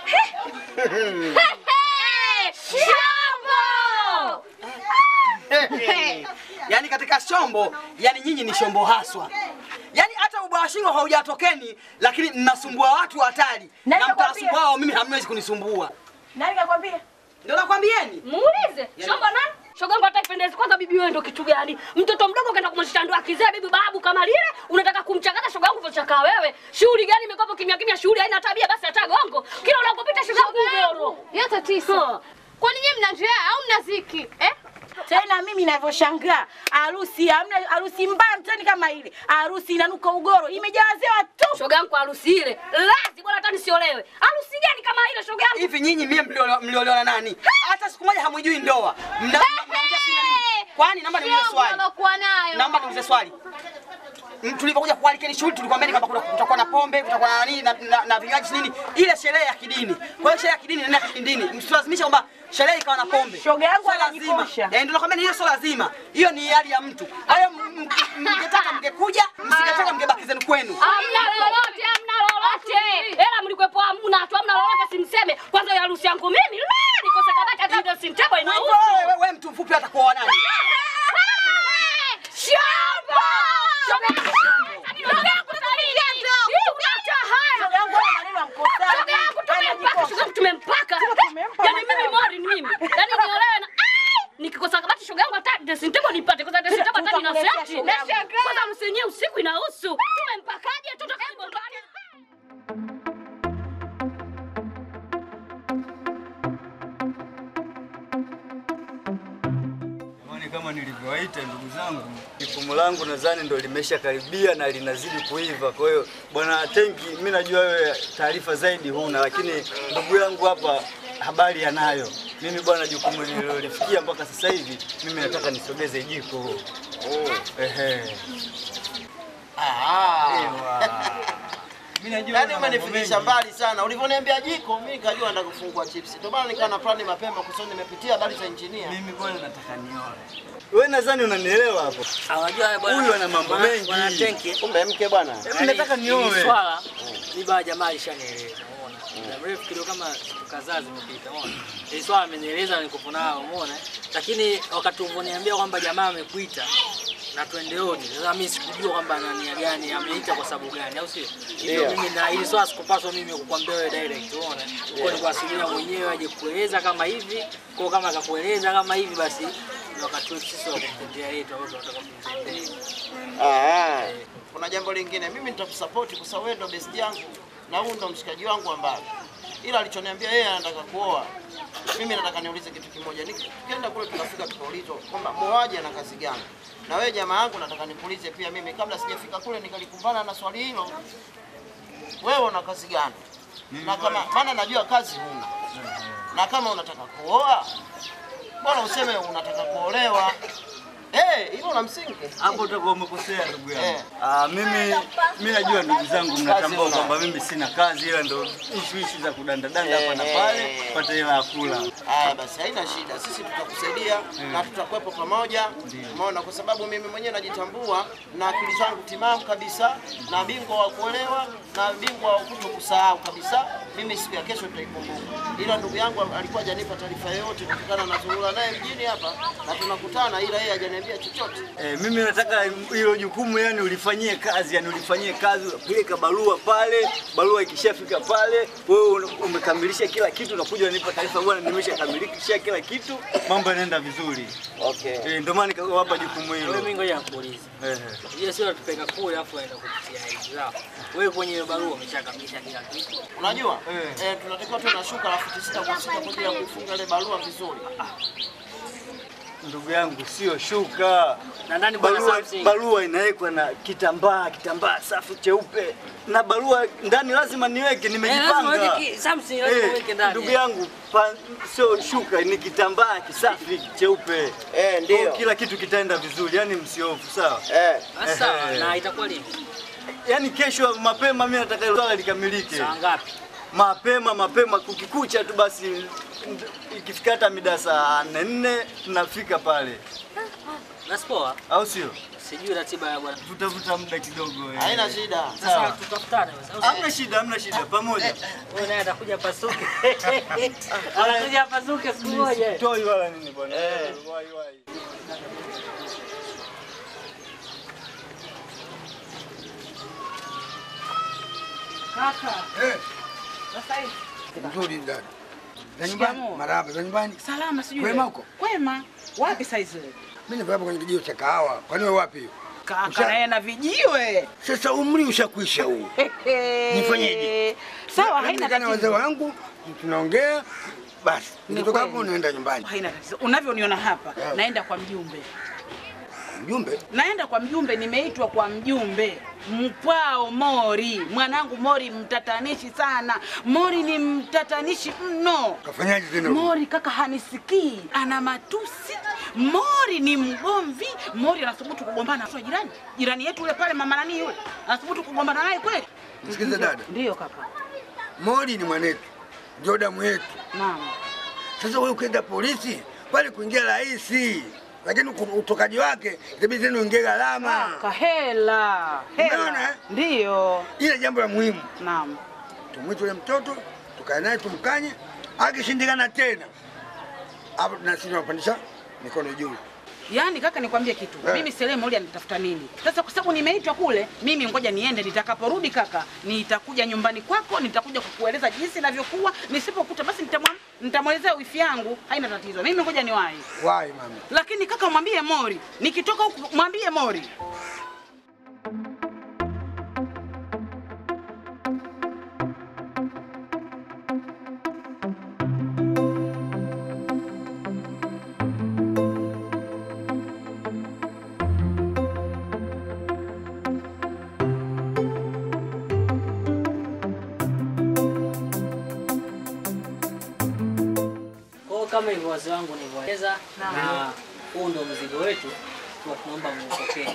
Shombo! yaani katika shombo, yani nyinyi ni shombo haswa. Yaani hata ubaya shingo haujatokeni, lakini mnasumbua watu hatari. Nani Na kakwambia? mtasumbua hao, mimi hamwezi kunisumbua. Nani kakwambia? Ndio nakwambieni. Muulize. Shombo nani? Shoga yangu hata ipendezi kwanza bibi wewe ndo kitu gani? Mtoto mdogo kaenda kumshika ndoa kizee bibi babu kama lile, unataka kumchakata shoga yangu vochaka wewe. Shughuli gani imekuwa kimya kimya, shughuli haina tabia basi hata gongo. Kila unapopita shoga yangu ugoro. Yote tisa. Kwani nyinyi mna njaa au mna ziki? Eh? Tena mimi ninavyoshangaa, harusi hamna harusi mbaya mtani kama ile. Harusi inanuka ugoro, imejawazewa tu. Shoga yangu harusi ile. Lazi bwana hata nisiolewe. Harusi gani kama ile shoga yangu? Hivi nyinyi mie mliolewa mliolewa na nani? Hata siku moja hamwijui ndoa. Mna mnaongea sina nini? Kwani naomba niulize Sio swali. mlokuwa nayo. Naomba niulize swali. M- Tulipokuja kualikeni shughuli tulikwambia kwamba kuna- kutakuwa na pombe, kutakuwa na nini na, na, na vinywaji nini, ile sherehe ya kidini. Kwa hiyo sherehe ya kidini nenda kidini. Msilazimisha kwamba sherehe ikawa na pombe. Shoga yangu Sio lazima. ananikosha. Eh, ndio nakwambia hiyo sio lazima. Hiyo ni hali ya mtu. Hayo m- m- mngetaka mngekuja, msingetaka mngebaki zenu kwenu. Hamna lolote, hamna lolote. Hela mlikwepo hamna tu, hamna lolote simseme. Kwanza ya harusi yangu mimi, la, nikose kabati hata ndio simtebo Wewe inahusu. wewe wewe mtu mfupi hata kuoa nani? Shamba! Shoga yangu, shoga yangu salini. Hii unaacha haya. Shoga yangu hana maneno ya mkosani. Shoga yangu tumempaka, shoga yangu tumempaka. Yaani mimi mori ni mimi. Yaani niolewe na Ai! nikikosa kabati shoga yangu hata dressing table nipate kwa sababu dressing table hata nina Tutakuletea seti. shoga yangu. Kwanza harusi yenyewe usiku inahusu. Tumempakaje tu toka bombani. Jamani, kama nilivyo nimewaita ndugu zangu. Jukumu langu nadhani ndo limesha karibia na linazidi kuiva. Kwa hiyo bwana Tenki, mimi najua wewe taarifa zaidi huna, lakini ndugu yangu hapa habari anayo. Mimi bwana, jukumu nililolifikia mpaka sasa hivi, mimi nataka nisogeze jiko. Ehe. Yaani umenifikisha mbali sana. Ulivyoniambia jiko, mimi nikajua nataka kufungua chips. Ndio maana nikawa na plani mapema kwa sababu nimepitia habari za engineer. Mimi bwana nataka nione. Wewe nadhani unanielewa hapo. Unajua bwana. Huyu ana mambo bwana- mengi. Bwana Tenki. Kumbe mke bwana. Hebu nataka Yaani, nioe. hili Swala ni baba jamaa alishanieleza, umeona. Muda mrefu kidogo kama siku kadhaa zimepita, umeona. Hili swala amenieleza niko nao, umeona. Lakini wakati ulivyoniambia kwamba jamaa amekuita na twende wote. Sasa mimi sikujua kwamba ana nia gani, ameita kwa sababu gani, au sio? Hivyo Ndio. mimi na hili swala sikupaswa mimi kukwambia wewe direct, umeona. Kwa ni kuwasilia mwenyewe aje kueleza kama hivi, kwa kama akakueleza kama hivi basi ni wakati wetu sisi wa kumtendea yetu ambao tunataka kumtendea. Ah. Kuna jambo lingine, mimi nitakusupport kwa sababu wewe ndo best yangu na huyu ndo mshikaji wangu wa mbali. Ila alichoniambia yeye anataka kuoa. Mimi nataka niulize kitu kimoja. Nikienda kule tukafika tukaulizwa kwamba muoaji ana kazi gani? Na wewe jamaa yangu nataka nikuulize pia mimi kabla sijafika kule nikalikumbana na swali hilo. Wewe una kazi gani? Na kama maana najua kazi huna. Na kama unataka kuoa, bora useme unataka kuolewa. Eh, hilo la msingi. Hapo utakuwa umekosea ndugu yangu. Eh. Ah, mimi mimi najua ndugu zangu mnatambua una. kwamba mimi sina kazi ila ndo ishu ishu za kudandadanda hapa na pale pata hela ya kula. Haya basi, haina shida, sisi tutakusaidia na tutakuwepo pamoja. Umeona, kwa sababu mimi mwenyewe najitambua na akili zangu timamu kabisa, na bingwa wa kuolewa na bingwa wa kuto kusahau kabisa. Mimi siku ya kesho tutaikumbuka, ila ndugu yangu alikuwa hajanipa taarifa yoyote kutokana na zungula naye mjini hapa na tunakutana, ila yeye hajaniambia chochote. Eh, mimi nataka hilo jukumu yani ulifanyie kazi, yani ulifanyie kazi, unapeleka barua pale, barua ikishafika pale, wewe una- umekamilisha kila kitu, unakuja unanipa taarifa, bwana, nimeshakamilisha kila kitu, mambo yanaenda vizuri. Okay. Eh, ndio maana nikawapa jukumu hilo. Wewe mimi ngoja nikuulize. Eh. Ile sio tupeka kule afu aenda kupitia hizi zao. Wewe kwenye hiyo barua umeshakamilisha kila kitu. Unajua eh, tunatakiwa tuwe na shuka la futi sita kwa sita kwa ajili ya kuifunga ile barua vizuri. Ndugu yangu sio shuka. Na ndani bwana barua, Samson. barua inawekwa na kitambaa, kitambaa safi cheupe. Na barua ndani lazima niweke, nimejipanga. lazima uweke ki- Samson, lazima uweke ndani. Ndugu yangu pa- sio shuka, ni kitambaa kisafi cheupe. Eh, ndio. Kwa Kila kitu kitaenda vizuri, yani msiofu, sawa? Eh. Basi sawa, Ehe. na itakuwa lini? Yaani kesho mapema mimi nataka hilo swala likamilike. Saa ngapi? Mapema mapema kukikucha tu basi ikifika hata mida saa nne nne tunafika pale. Nasipoa? Au sio? Sijui ratiba ya bwana. Tutavuta muda kidogo. eh. Haina shida. Sasa Sawa. tutafutane basi. au sio? Hamna shida, hamna shida, pamoja. Wewe naye atakuja pasuke. Atakuja pasuke siku moja. Toi wala nini bwana. Eh. Wai wai. Kaka. Eh, Sasa hivi. nzuri dada. Za nyumbani? Shikamoo. Marahaba, za nyumbani? Salama sijui. Kwema huko? Kwema. Wapi saizi? Mimi niko hapa kwenye kijio cha kahawa. Kwani wewe wapi hiyo? Kaka Usha- naye na vijiwe. Sasa umri ushakwisha huu. Nifanyeje? Sawa, Na- haina nakaa na wazee tatizo. wangu tunaongea basi. Ni Nikitoka kweli. hapo naenda nyumbani. Haina tatizo. Unavyoniona hapa, Yeah. naenda kwa mjumbe. Mjumbe? Naenda kwa mjumbe, nimeitwa kwa mjumbe Mkwao Mori. Mwanangu Mori mtatanishi sana. Mori ni mtatanishi mno. Kafanyaje tena? Mori kaka hanisikii, ana matusi. Mori ni mgomvi. Mori anathubutu kugombana na jirani, jirani yetu yule pale, mama nani yule, anathubutu kugombana naye kweli? Msikize dada. Ndiyo kaka. Mori ni mwanetu. Ndio damu yetu. Naam. Sasa wewe ukienda polisi pale kuingia rahisi, lakini uku- utokaji wake itabidi tena uingie gharama. Kahela. Umeona, Hela. eh? Ndiyo. Ile jambo la muhimu. Naam. Tumwite yule mtoto, tukae naye tumkanye, akishindikana tena hapo tunasisi tunapandisha mikono juu. Yaani kaka, nikwambie kitu Eh. mimi Sele Moli anitafuta nini sasa? Kwa sababu nimeitwa kule, mimi ngoja niende. Nitakaporudi kaka, nitakuja nyumbani kwako, nitakuja kukueleza jinsi inavyokuwa. Nisipokuta basi nitamwa- nitamwelezea wifi yangu, haina tatizo. Mimi ngoja niwahi, Wai mama. lakini kaka, mwambie Mori nikitoka huku, mwambie Mori kama hivyo wazee wangu nilivyoeleza, Naam. na huu ndo mzigo wetu, kwa tunaomba muupokee.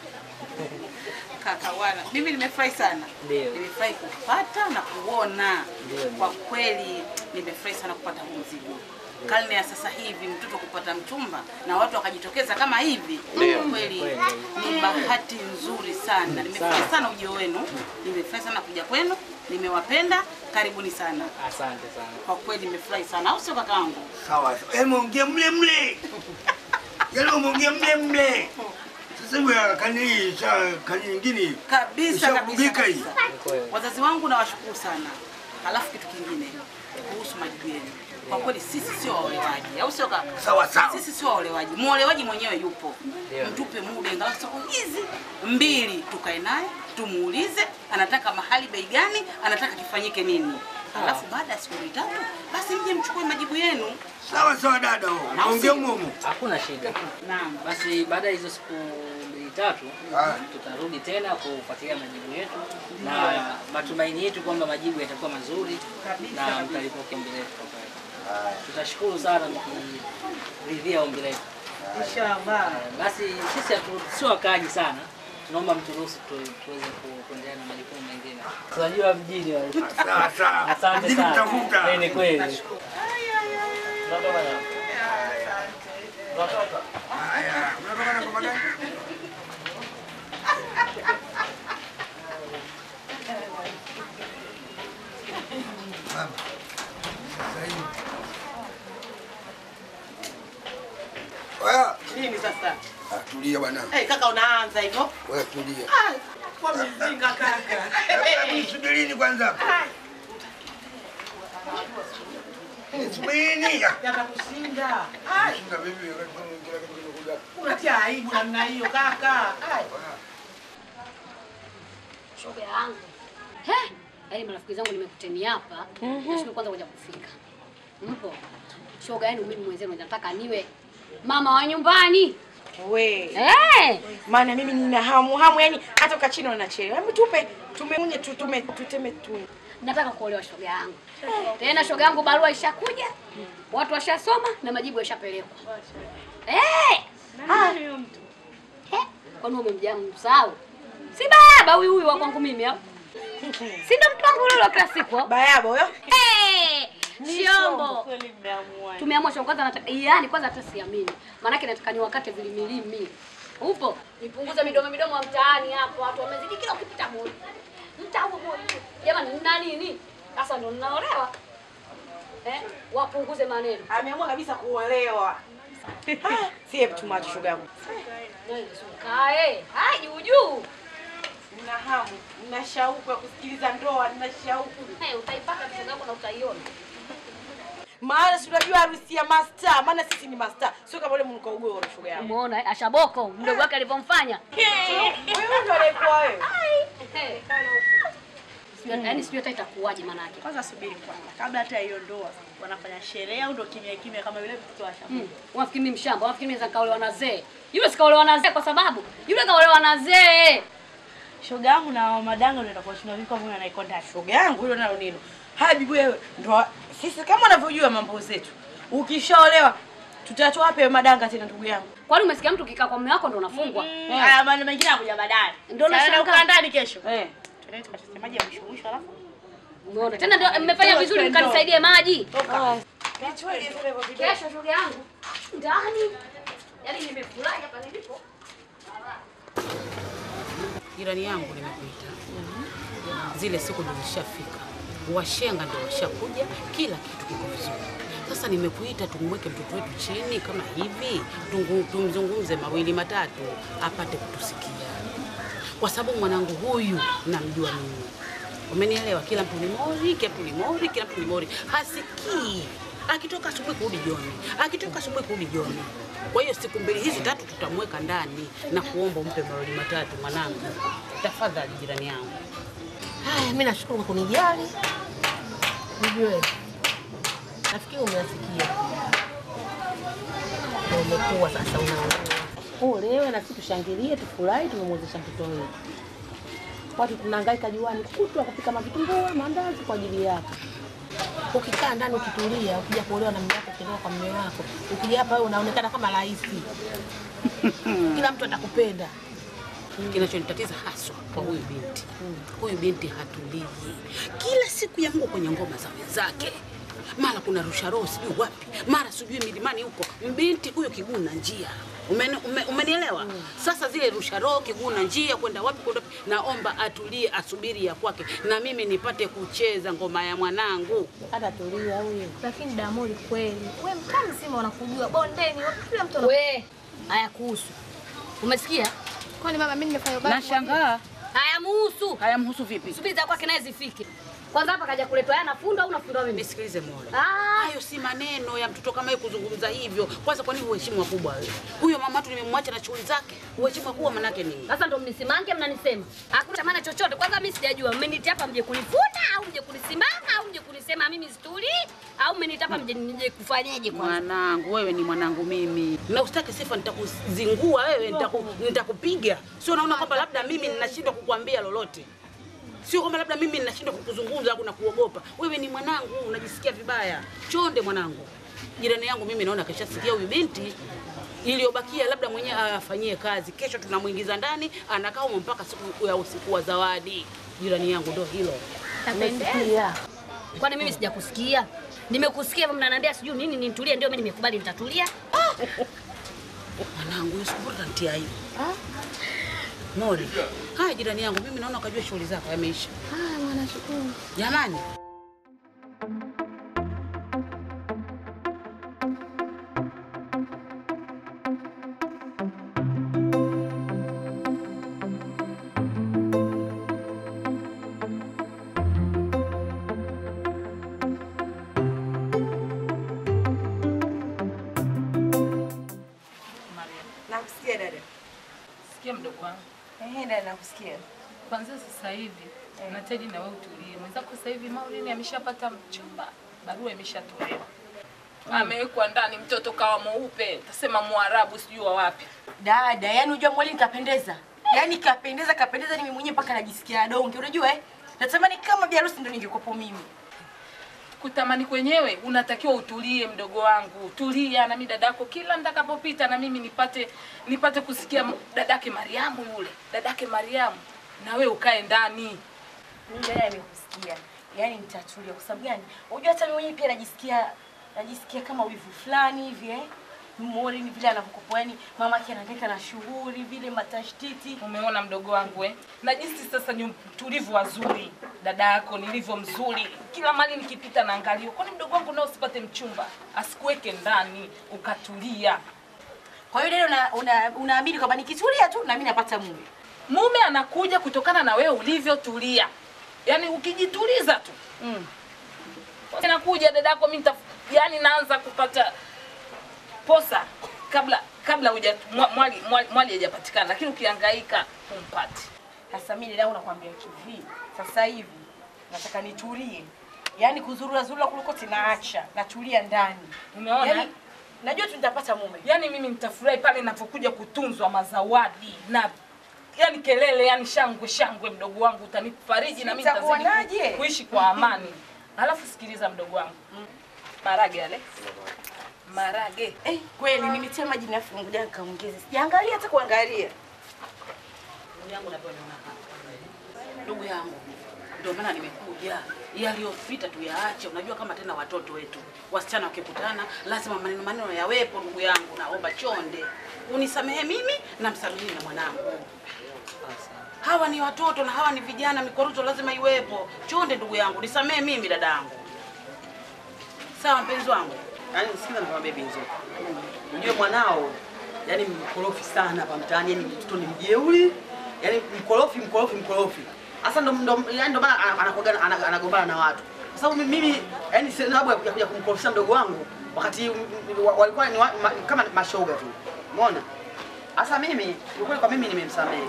Kaka wala, mimi nimefurahi sana. Ndio. Nimefurahi kupata na kuona. Ndio. Kwa kweli nimefurahi sana kupata huu mzigo. Karne ya sasa hivi mtoto kupata mchumba na watu wakajitokeza kama hivi, Ndio. kwa kweli ni bahati nzuri sana. Nimefurahi sana ujio wenu, nimefurahi sana kuja kwenu, nimewapenda. Karibuni sana. Asante sana. Kwa kweli nimefurahi sana, au sio kakaangu? Sawa. Eh, muongee mle mle. Yale muongee mle mle. Sasa hivi kani hii cha kani nyingine. kabisa kabisa, Ishakubika hii. kabisa. Wazazi wangu nawashukuru sana. Halafu kitu kingine kuhusu majibu yenu, kwa kweli sisi sio waolewaji, au sio kaka? Sawa, sawa. Sisi sio waolewaji, muolewaji mwenyewe yupo. Ndio. Mtupe muda ingalau siku hizi mbili, tukae naye tumuulize anataka mahali bei gani, anataka kifanyike nini. Halafu baada ya siku mbili tatu, basi mje mchukue majibu yenu. Sawa sawa dada. Muongee mumu. Hakuna shida. Naam. Basi baada ya hizo siku mbili tatu Ah. tutarudi tena kufuatilia majibu yetu na matumaini yetu kwamba majibu yatakuwa mazuri na mtalipokea ombi letu kwa kweli. Tutashukuru sana mkiridhia ombi letu. Inshallah. Basi sisi hatu- sio wakaaji sana, tunaomba mturuhusu tu- tuweze ku- kuendelea na majukumu mengine. Tunajua mjini wale. Sawa sawa. Asante Mzidi sana. kutafuta. Eh, Ni kweli. Haya, unatoka na kwa gani? Mama. Sasa hivi. Wewe, Nini sasa? ah, tulia bwana. Eh, kaka unaanza hivyo? Wewe tulia. Ah, Kwa mzinga kaka. Hebu subirini kwanza. Subirini. Yatakushinda. Shinda bibi, wakati kila kitu kimekuja. Unatia aibu namna hiyo kaka. Ai. Shoga yangu. He? Yaani marafiki zangu nimekuteni hapa. Nashukuru kwanza kuja kufika. Mpo? Shoga yenu mimi mwenzenu nataka niwe mama wa nyumbani. We. Eh! Maana mimi nina hamu hamu yani hata ukachini unachelewa. Hebu tupe tumeunye tu tume tuteme tu. Nataka kuolewa shoga yangu. Tena shoga yangu barua ishakuja. Watu washasoma na majibu yashapelekwa. Eh! Ah, huyo mtu. Eh? Kwani umemjaa msahau? Si baba huyu huyu wa kwangu mimi au? Si ndo mtu wangu yule wa kila siku au? Bayabo huyo? Eh! Ni Shombo. shombo, kweli mmeamua. Tumeamua shoga kwanza nataka yaani kwanza hata siamini. Maanake nataka niwakate vilimilimi. Upo? Nipunguze midomo midomo wa mtaani hapo. Watu wamezidi kila ukipita moja. Mtaa huo moja. Jamani nina nini? Sasa ndo ninaolewa. Eh? Wapunguze maneno. Ameamua kabisa kuolewa. Ah, Si hebu tumacho shoga yangu. Kae. Hai juu juu. Nina hamu, nina shauku ya kusikiliza ndoa, nina shauku. Eh, utaipata shoga yako na utaiona. Maana si unajua harusi ya master, maana sisi ni master. Sio kama yule mnuka ugoro shoga yangu. Umeona eh? Ashaboko mdogo wake alivyomfanya. Wewe ndo alikuwa wewe. Eh. Sijui- Yaani sijui hata itakuwaje manake. Kwanza subiri kwanza, kabla hata hiyo ndoa wanafanya sherehe au ndo kimya kimya kama yule mtoto wa shamba? Mm. Unafikiri mimi mshamba? Unafikiri mimi nikaolewa na zee? Yule sikaolewa na zee kwa sababu yule kaolewa na zee. Shoga yangu na madanga ndio itakuwa shina viko vile anaikonda. Shoga yangu hilo nalo nilo. Haya bibi wewe, ndo sisi kama unavyojua mambo zetu. Ukishaolewa tutatoa wapi hayo madanga tena ndugu yangu? Kwani umesikia mtu kikaa kwa mume wako ndo unafungwa? Haya mambo mengine yanakuja baadaye. Ndio Sasa nashangaa. ukaa ndani kesho. Eh. Tunaenda tukasemaje ya mwisho mwisho alafu. Umeona? Tena ndio mmefanya vizuri mkanisaidie maji. Nichukue zile hivyo video. Kesho shoga yangu ndani. Yaani nimefurahi hapa nilipo. Jirani yangu nimekuita. Zile siku ndo zishafika, washenga ndo washakuja, kila kitu kiko vizuri. Sasa nimekuita tumweke mtoto wetu chini kama hivi, tungu- tumzungumze mawili matatu, apate kutusikia, kwa sababu mwanangu huyu namjua mimi. Umenielewa? Kila mtu ni mori, kila mtu ni mori, kila mtu ni mori, hasikii akitoka asubuhi kurudi jioni, akitoka asubuhi kurudi jioni. Kwa hiyo siku mbili hizi tatu tutamweka ndani na kuomba umpe mawili matatu mwanangu, tafadhali jirani yangu. Haya, mimi nashukuru kwa kunijali. Ujue, nafikiri umeyasikia. Na Umekuwa sasa unaolewa. Uolewe na sisi tushangilie, tufurahi, tumemwezesha mtoto wetu. Watu tunahangaika juani kutwa kupika mavitumbua, maandazi kwa ajili yako. Ukikaa ndani ukitulia, ukija kuolewa na mume wako, ukiolewa kwa mume wako, ukija hapa wewe unaonekana kama rais. Kila mtu atakupenda. Kinachonitatiza haswa kwa huyu binti, huyu binti hatulii. Kila siku ya Mungu kwenye ngoma za wenzake, mara kuna rusha roho sijui wapi, mara sijui milimani huko. Mbinti huyo kiguu na njia Umeni, ume, umenielewa? Sasa zile rusha roho kiguu na njia kwenda wapi kwenda wapi, naomba atulie, asubiri ya kwake, na mimi nipate kucheza ngoma ya mwanangu. Hata tulia huyo. Lakini Damoli kweli, we mtaa mzima wanakujua bondeni, kila mtu ana- We, haya kuhusu. Umesikia? Kwani mama mimi nimefanya ubaya? Nashangaa. Hayamhusu. Hayamhusu vipi? Subiri za kwake naye zifike. Kwanza hapa kaja kuletwa yeye anafundwa au unafundwa mimi? Nisikilize Mola. Ah, Hayo si maneno ya mtoto kama yeye kuzungumza hivyo. Kwanza kwa nini uheshimu wakubwa wewe? Huyo mama tu nimemwacha na shughuli zake. Uheshimu wakubwa manake nini? sasa ndo mnisimange mnanisema. Hakuna cha maana chochote. Kwanza mimi sijajua. Mmenitia hapa mje kunifunda au mje kunisimama au mje kunisema mimi situli au mmenitia hapa mje mje kufanyaje kwanza? Mwanangu, wewe ni mwanangu mimi, na usitaki sifa, nitakuzingua wewe, nitaku, nitakupiga. Sio naona kwamba labda mimi ninashindwa kukuambia lolote, sio kwamba labda mimi ninashindwa kukuzungumza au nakuogopa. Wewe ni mwanangu, unajisikia vibaya. Chonde mwanangu, jirani yangu mimi naona kashasikia huyu binti iliyobakia labda mwenyewe afanyie kazi. Kesho tunamwingiza ndani, anakaa humo mpaka siku ya usiku wa zawadi. Jirani yangu ndo hilo. Umesikia? Kwani mimi sijakusikia? Nimekusikia hivyo mnaniambia sijui nini nitulie, ndio mimi nimekubali nitatulia. Mwanangu, hiyo siku utanitia aibu. Mori. Haya jirani yangu, mimi naona ukajua shughuli zako yameisha. Ah, mwana shukuru. Jamani. Nakusikia dada. Sikia mdogo wangu, Ehe, dada nakusikia. kwanza sasa hivi nahitaji na wewe utulie. Mwenzako sasa hivi Maureen ameshapata mchumba, barua imeshatolewa, amewekwa ndani, mtoto kawa mweupe, tasema Mwarabu sijui wa wapi. Dada, yani unajua mwali nikapendeza. Yaani kapendeza kapendeza ni mimi mwenyewe mpaka najisikia donge. Unajua eh? Natamani kama bi harusi ndio ningekuwepo mimi. Kutamani kwenyewe unatakiwa utulie, mdogo wangu, tulia na mimi dadako, kila nitakapopita na mimi nipate nipate kusikia m- dadake Mariamu yule, dadake Mariamu, na wewe ukae ndani. Mimi dada nimekusikia. Yaani nitatulia kwa sababu gani? Unajua hata mimi mwenyewe pia najisikia najisikia kama wivu fulani hivi eh? Mori ni vile anavyokopoa yani mama yake anahangaika na shughuli vile matashtiti. Umeona mdogo wangu eh? Na jinsi sasa ni tulivu wazuri, dada yako nilivyo mzuri, kila mali nikipita naangalia. Kwani mdogo wangu nao usipate mchumba, asikuweke ndani ukatulia. Kwa hiyo dada una, una, unaamini kwamba nikitulia tu na mimi napata mume. Mume anakuja kutokana na wewe ulivyotulia, yaani ukijituliza tu mm. Anakuja dadako, mimi nita yaani naanza kupata posa kabla kabla huja mwa- mwali mwali mwali hajapatikana, lakini ukihangaika humpati. Sasa mimi dada nakwambia kivi. Sasa hivi nataka nitulie. Yaani kuzurura zurura kuliko tinaacha. Natulia ndani. Umeona? Yaani, najua tu nitapata mume. Yaani mimi nitafurahi pale ninapokuja kutunzwa mazawadi na yani kelele, yani shangwe shangwe, mdogo wangu, utanifariji na mimi nitazidi Utakuonaje? ku- kuishi kwa amani. Alafu sikiliza mdogo wangu, marage yale marage Eh, kweli nimetia maji na afu ngoja nikaongeze. Sijaangalia hata kuangalia. Ndugu yangu napewa niona hapa. Ndugu yangu, ndio maana nimekuja. Yaliyopita tuyaache. Unajua kama tena watoto wetu wasichana wakikutana lazima maneno maneno yawepo. Ndugu yangu, naomba chonde unisamehe mimi na msamehe na mwanangu. Hawa ni watoto na hawa ni vijana, mikoruzo lazima iwepo. Chonde ndugu yangu, nisamehe mimi dadangu. Sawa mpenzi wangu. Yaani sikiza nikwambie Binzo. Unajua mwanao yani mkorofi sana hapa mtaani, yani mtoto ni mjeuri, yani mkorofi mkorofi mkorofi. Sasa ndo ndo yani ndo maana ana- anakuwaga ana- anagombana na watu. Kwa sababu mimi- mimi yani sina sababu ya kuja kuja kumkorofisha mdogo wangu wakati m- m- wa- walikuwa ni wa, ma, kama mashoga tu. Umeona? Sasa mimi ukweli kwa mimi nimemsamehe.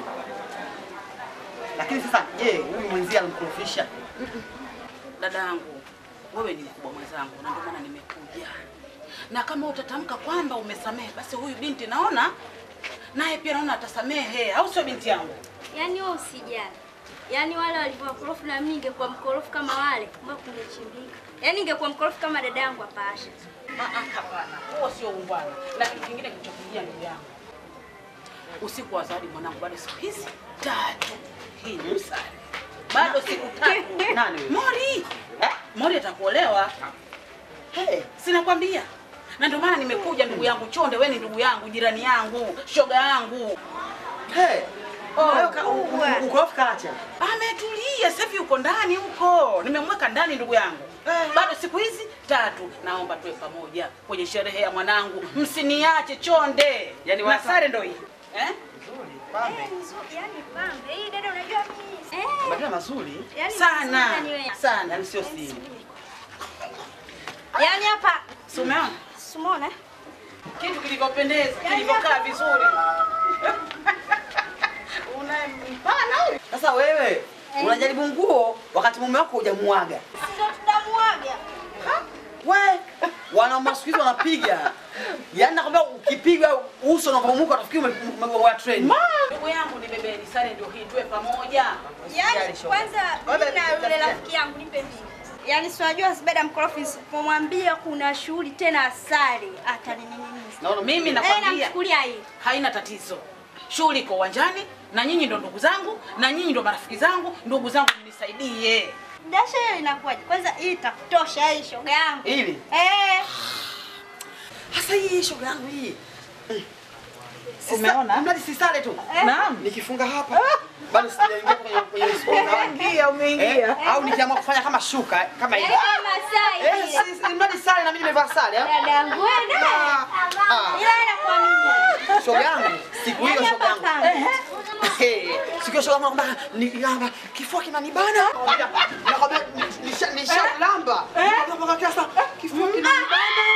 Lakini sasa je, huyu mwenzie alimkorofisha? Dadangu, wewe ni mkubwa mwenzangu na ndio maana nimekuja. Na kama utatamka kwamba umesamehe, basi huyu binti naona naye pia naona atasamehe, au sio binti yangu? Yaani wewe usijali. Yaani wale walivyo wakorofi na mimi ningekuwa mkorofi kama wale, mbona kungechimbika. Yaani ningekuwa mkorofi kama dada yangu hapa Asha. Ah, ah, Hapana, huo sio ungwana. Na kitu kingine kilichokuja ndugu yangu, usiku wa zawadi mwanangu, bado siku hizi tatu. Hii ni msari, bado siku tatu. Nani huyo? Mori eh? Mori atakuolewa. Hey, sinakwambia na ndio maana nimekuja ndugu yangu Chonde, wewe ni ndugu yangu, jirani yangu, shoga yangu. Hey, Oh, wewe ka- u- u- ukorofi kaacha. Ametulia sasa hivi uko ndani huko. Nimemweka ndani ndugu yangu. Bado siku hizi tatu naomba tuwe pamoja kwenye sherehe ya mwanangu. Msiniache Chonde. Yaani na wasa- sare ndio hii. Eh? Eh, nzuri, yaani pambe. Hii dada unajua mimi. Eh. Badala mazuri Yaani Sana. mzuri ni wewe. Sana. yaani sio siri. Yaani hapa Si umeona? Simona. Kitu kilivyopendeza, Yaani kilivyokaa hapa- vizuri. Unampana huyu. Sasa wewe unajaribu nguo wakati mume wako hujamuaga. Ndio tunamuaga. We, wanaume wa siku hizi wanapiga. Yaani nakwambia ukipiga uso unapomuka utafikiri ume- ume- ume- wa treni. Ndugu yangu ni bebeni, sare ndio hii, tuwe pamoja. Yaani kwanza mimi na yule rafiki yangu nipe mimi. Yaani si unajua Zubeda mkorofi nisipomwambia kuna shughuli tena asali atanining'iniza. Naona mimi Eh, nakwambia namchukulia hii. haina tatizo. Shughuli iko uwanjani na nyinyi ndo ndugu zangu na nyinyi ndo marafiki zangu, ndugu zangu mnisaidie. Dasha hiyo inakuwaje? Kwanza hii itakutosha hii shoga yangu. Ili? Eh. Sasa hii shoga yangu hii. Umeona? Mradi si sale tu. Naam. Nikifunga hapa bado sijaingia kwenye kwenye sponsor wangu. Umeingia, umeingia. Eh, au nikiamua kufanya kama shuka kama hivi. Yaani kama Masai Eh, vile. si- si- mradi sale na mimi nimevaa sale. ah. Dadangu wewe naye. Ah. Ila inakuamini. Shoga yangu, siku hiyo Yaani shoga yangu. hapa Eh, eh, Siku hiyo shoga yangu nakwambia nilamba kifua kinanibana. Nakwambia nisha nisha lamba. Nakwambia mpaka kiasa kifua kinanibana.